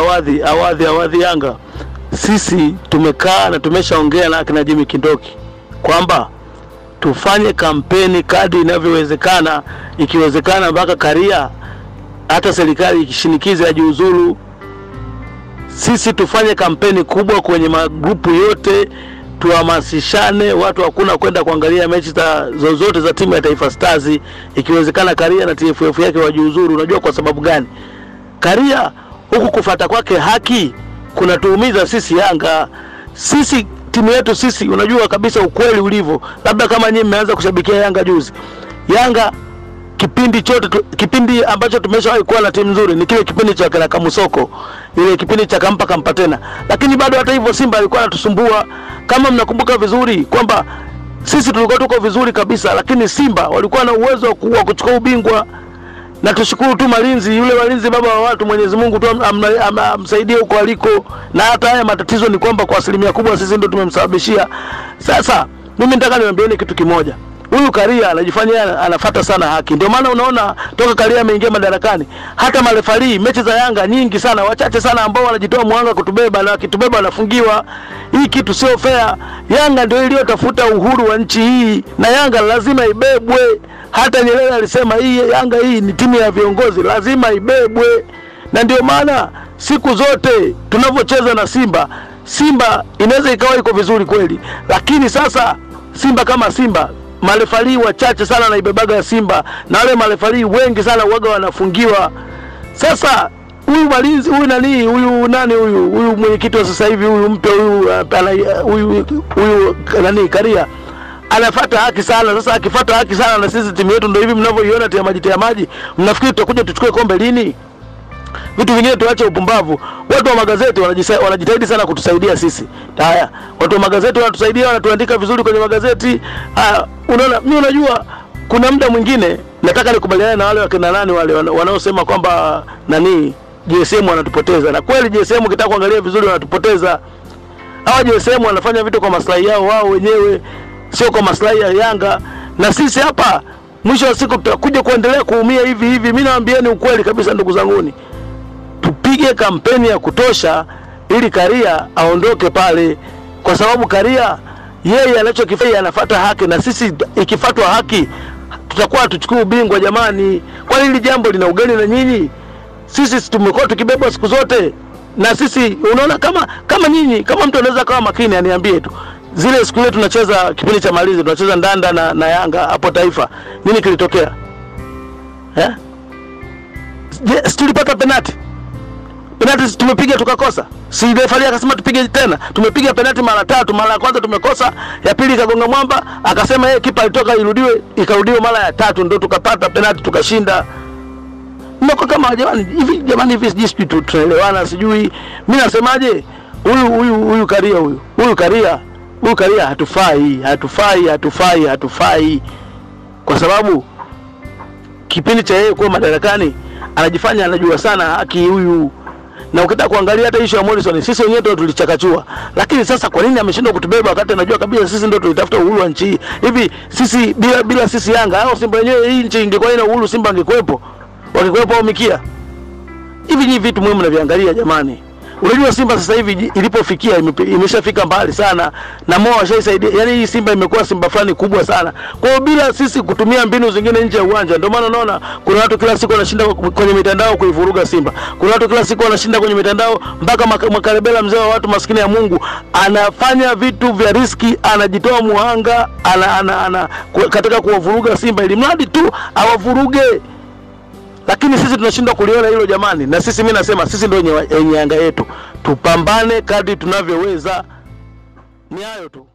awadhi awadhi awadhi Yanga, sisi tumekaa na tumeshaongea na akina Jimmy Kindoki kwamba tufanye kampeni kadri inavyowezekana, ikiwezekana mpaka Karia, hata serikali ikishinikiza ajiuzulu, sisi tufanye kampeni kubwa kwenye magrupu yote, tuhamasishane watu, hakuna kwenda kuangalia mechi za zozote za timu ya Taifa Stars. Ikiwezekana Karia na TFF yake wajiuzuru. Unajua kwa sababu gani? Karia huku kufata kwake haki kunatuumiza sisi Yanga. Sisi timu yetu sisi, unajua kabisa ukweli ulivyo, labda kama nyinyi mmeanza kushabikia Yanga juzi. Yanga kipindi chote tu, kipindi ambacho tumeshawahi kuwa na timu nzuri ni kile kipindi cha kina Kamusoko, ile kipindi cha kampa kampa tena, lakini bado hata hivyo Simba alikuwa anatusumbua. Kama mnakumbuka vizuri kwamba sisi tulikuwa tuko vizuri kabisa, lakini Simba walikuwa na uwezo wa ku- wa kuchukua ubingwa na tushukuru tu Malinzi, yule Malinzi baba wa watu, Mwenyezi Mungu tu am- am- am- amsaidie huko aliko. Na hata haya matatizo ni kwamba kwa asilimia kubwa sisi ndio tumemsababishia. Sasa mimi nataka niwaambieni kitu kimoja, huyu Karia anajifanya yeye anafuata sana haki, ndio maana unaona toka Karia ameingia madarakani, hata marefali mechi za Yanga nyingi sana, wachache sana ambao wanajitoa mwanga kutubeba, na wakitubeba wanafungiwa. Hii kitu sio fair. Yanga ndio iliyotafuta uhuru wa nchi hii, na Yanga lazima ibebwe. Hata Nyerere alisema hii Yanga hii ni timu ya viongozi, lazima ibebwe. Na ndio maana siku zote tunavyocheza na Simba, Simba inaweza ikawa iko vizuri kweli, lakini sasa Simba kama Simba marefali wachache sana naibebaga ya Simba, na wale marefali wengi sana uwaga wanafungiwa. Sasa huyu malinzi huyu nani huyu nani huyu huyu mwenyekiti wa sasa hivi huyu mpya huyu uh, ana- huyu huyu nani Karia anafuata haki sana. Sasa akifuata haki sana, na sisi timu yetu ndio hivi mnavyoiona, tia maji tia maji, mnafikiri tutakuja tuchukue kombe lini? Vitu vingine tuache upumbavu. Watu wa magazeti wanajisa- wanajitahidi sana kutusaidia sisi. Haya, watu wa magazeti wanatusaidia, wanatuandika vizuri kwenye magazeti. Haya, unaona, mimi unajua kuna muda mwingine nataka nikubaliane na wale wakina nani wale wana- wanaosema kwamba nani GSM wanatupoteza, na kweli GSM ukitaka kuangalia vizuri wanatupoteza. Hawa GSM wanafanya vitu kwa maslahi yao wao wenyewe, sio kwa maslahi ya Yanga. Na sisi hapa mwisho wa siku tutakuja kuendelea kuumia hivi hivi. Mimi naambieni ukweli kabisa, ndugu zanguni, tupige kampeni ya kutosha ili Karia aondoke pale, kwa sababu Karia yeye anachokifanya anafuata haki, na sisi ikifuatwa haki tutakuwa tuchukue ubingwa. Jamani, kwani hili jambo lina ugeni na nyinyi? Sisi tumekuwa tukibebwa siku zote na sisi, unaona kama kama nyinyi, kama mtu anaweza kawa makini aniambie tu, zile siku ile tunacheza kipindi cha malizi tunacheza Ndanda na, na Yanga hapo Taifa, nini kilitokea eh? Je, si tulipata penati penati tumepiga tukakosa, si refari akasema tupige tena, tumepiga penati mara tatu. Mara ya kwanza tumekosa, ya pili ikagonga mwamba, akasema yeye kipa alitoka irudiwe, ikarudiwa mara ya tatu, ndo tukapata penati tukashinda. Mko kama jamani, hivi jamani, hivi sijui sijui tu- tunaelewana, sijui mimi nasemaje, huyu huyu huyu Karia huyu huyu Karia huyu Karia hatufai, hatufai, hatufai, hatufai kwa sababu kipindi cha yeye kuwa madarakani anajifanya anajua sana haki huyu na ukitaka kuangalia hata issue ya Morrison sisi wenyewe ndio tulichakachua, lakini sasa kwa nini ameshindwa kutubeba wakati anajua kabisa sisi ndio tulitafuta uhuru wa nchi hii? Hivi sisi bila bila sisi Yanga au Simba wenyewe, hii nchi ingekuwa ina uhuru, Simba angekuwepo, wakikuwepo au mikia hivi? Nyinyi vitu muhimu mnaviangalia jamani. Unajua Simba sasa hivi ji- ilipofikia imepe- imeshafika mbali sana, na Mo washaisaidia. Yani hii Simba imekuwa Simba fulani kubwa sana. Kwa hiyo bila sisi kutumia mbinu zingine nje ya uwanja, ndio maana unaona kuna watu kila siku wanashinda kwenye mitandao kuivuruga Simba. Kuna watu kila siku wanashinda kwenye mitandao, mpaka Maka- Makarebela, mzee wa watu maskini ya Mungu, anafanya vitu vya riski, anajitoa muhanga, ana, ana, ana, ku- katika kuwavuruga Simba ili mradi tu awavuruge lakini sisi tunashindwa kuliona hilo jamani, na sisi mimi nasema sisi ndio wenye wenye Yanga yetu, tupambane kadri tunavyoweza. Ni hayo tu.